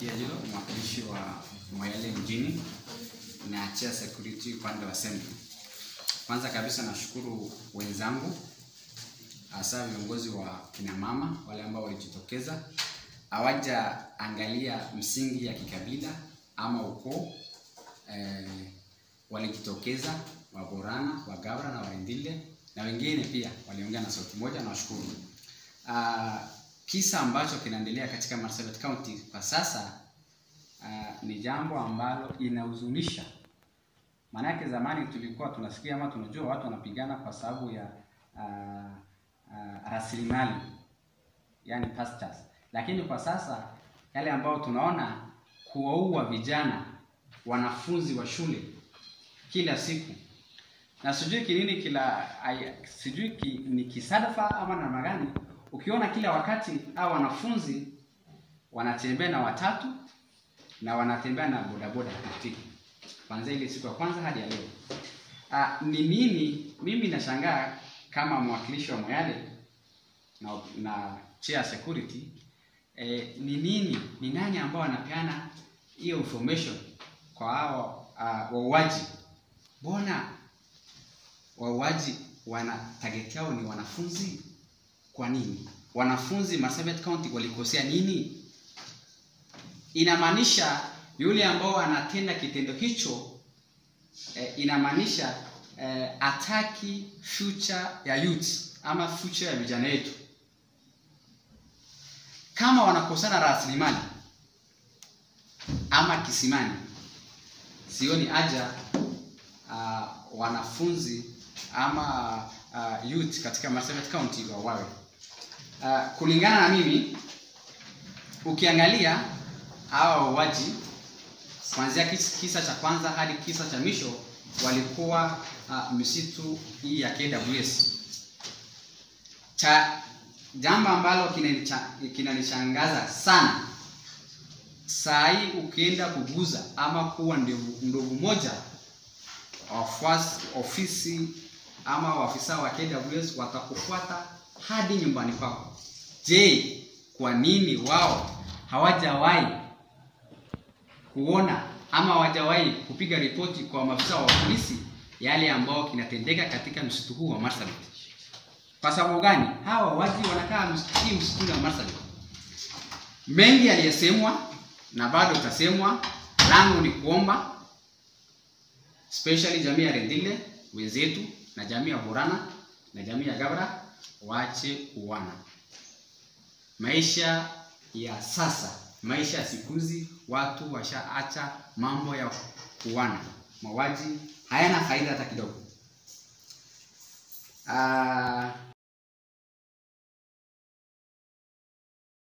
Zakia Jilo, mwakilishi wa Moyale mjini na chair security upande wa Central. Kwanza kabisa nashukuru wenzangu hasa viongozi wa kina mama wale ambao walijitokeza, hawajaangalia msingi ya kikabila ama ukoo eh, walijitokeza Waborana, Wagabra na Warendile na wengine pia waliongea na sauti moja, nawashukuru. Uh, kisa ambacho kinaendelea katika Marsabit County kwa sasa uh, ni jambo ambalo inahuzunisha. Maanake zamani tulikuwa tunasikia ama tunajua watu wanapigana kwa sababu ya uh, uh, rasilimali yani pastures, lakini kwa sasa yale ambayo tunaona kuwaua vijana wanafunzi wa shule kila siku na sijui kinini kila ay, sijui ki, ni kisadafa ama namna gani, ukiona kila wakati hao wanafunzi wanatembea na watatu na wanatembea na bodaboda pikipiki kwanzia ile siku ya kwanza hadi ya leo. Ah, ni nini? Mimi nashangaa kama mwakilishi wa Moyale na, na chair security eh, ni nini, ni nani ambao wanapeana hiyo information kwa hao uh, wauaji? Mbona wauaji wana target yao ni wanafunzi? Kwa nini wanafunzi Marsabit County walikosea nini? Inamaanisha yule ambao anatenda kitendo hicho eh, inamaanisha eh, ataki future ya youth ama future ya vijana wetu. Kama wanakosana rasilimali ama kisimani, sioni haja uh, wanafunzi ama uh, youth katika Marsabit County wauawe. Uh, kulingana na mimi, ukiangalia hawa wauaji kuanzia kis, kisa cha kwanza hadi kisa cha mwisho walikuwa uh, misitu hii ya KWS. Cha jambo ambalo kinanishangaza sana saa hii ukienda kuguza ama kuwa ndovu moja wafuasi ofisi ama waafisa wa KWS watakufuata hadi nyumbani kwako. Je, kwa nini wao hawajawahi kuona ama hawajawahi kupiga ripoti kwa maafisa wa polisi yale ambao kinatendeka katika msitu huu wa Marsabit? Kwa sababu gani? Hawa wazi wanakaa hii msituni wa Marsabit. Mengi yaliyosemwa na bado itasemwa. Langu ni kuomba especially jamii ya Rendile wenzetu na jamii ya Borana na jamii ya Gabra waache kuwana. Maisha ya sasa, maisha ya siku hizi, watu washaacha mambo ya kuwana. Mauaji hayana faida hata kidogo. Uh,